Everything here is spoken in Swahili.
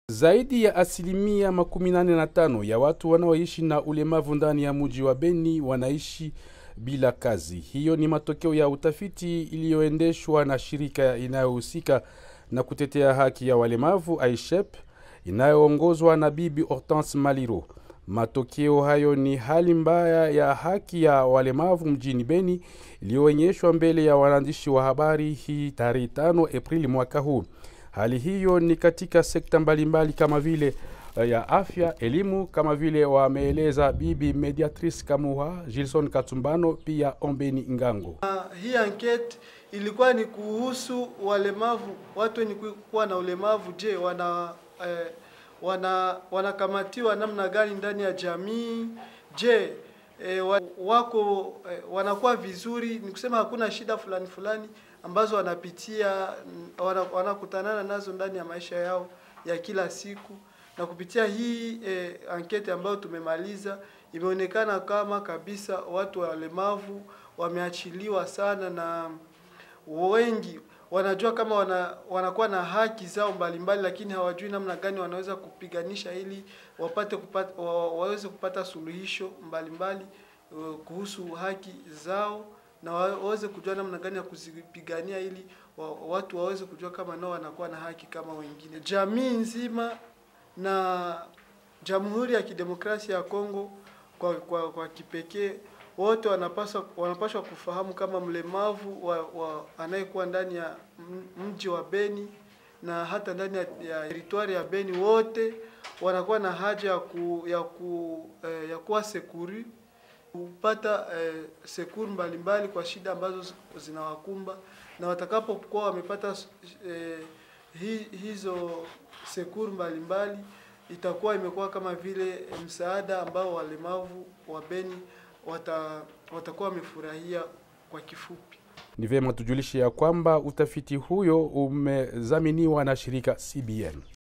Zaidi ya asilimia makumi nane na tano ya watu wanaoishi na ulemavu ndani ya mji wa Beni wanaishi bila kazi. Hiyo ni matokeo ya utafiti iliyoendeshwa na shirika inayohusika na kutetea haki ya walemavu AISHEP inayoongozwa na Bibi Hortense Maliro. Matokeo hayo ni hali mbaya ya haki ya walemavu mjini Beni iliyoonyeshwa mbele ya waandishi wa habari hii tarehe 5 Aprili mwaka huu. Hali hiyo ni katika sekta mbalimbali kama vile ya afya, elimu, kama vile wameeleza Bibi Mediatrice Kamuha, Gilson Katumbano, pia Ombeni Ngango. Uh, hii ankete ilikuwa ni kuhusu walemavu, watu wenye kuwa na ulemavu. Je, wana eh, wana wanakamatiwa namna gani ndani ya jamii? Je, eh, wako eh, wanakuwa vizuri? Ni kusema hakuna shida fulani fulani ambazo wanapitia wanakutanana nazo ndani ya maisha yao ya kila siku. Na kupitia hii eh, ankete ambayo tumemaliza, imeonekana kama kabisa watu walemavu wameachiliwa sana, na wengi wanajua kama wana, wanakuwa na haki zao mbalimbali mbali, lakini hawajui namna gani wanaweza kupiganisha ili wapate kupata, wa, waweze kupata suluhisho mbalimbali mbali, uh, kuhusu haki zao na waweze kujua namna gani ya kuzipigania ili wa, watu waweze kujua kama nao wanakuwa na haki kama wengine. Jamii nzima na Jamhuri ya Kidemokrasia ya Kongo kwa, kwa, kwa kipekee wote wanapaswa wanapaswa kufahamu kama mlemavu wa, wa anayekuwa ndani ya mji wa Beni na hata ndani ya, ya teritwari ya Beni wote wanakuwa na haja ya ku, ya ku, eh, ya kuwa sekuri kupata eh, sekuri mbalimbali kwa shida ambazo zinawakumba na watakapokuwa wamepata eh, hi, hizo sekuri mbalimbali itakuwa imekuwa kama vile msaada ambao walemavu wa Beni wata, watakuwa wamefurahia kwa kifupi. Ni vyema tujulishe ya kwamba utafiti huyo umezaminiwa na shirika CBN.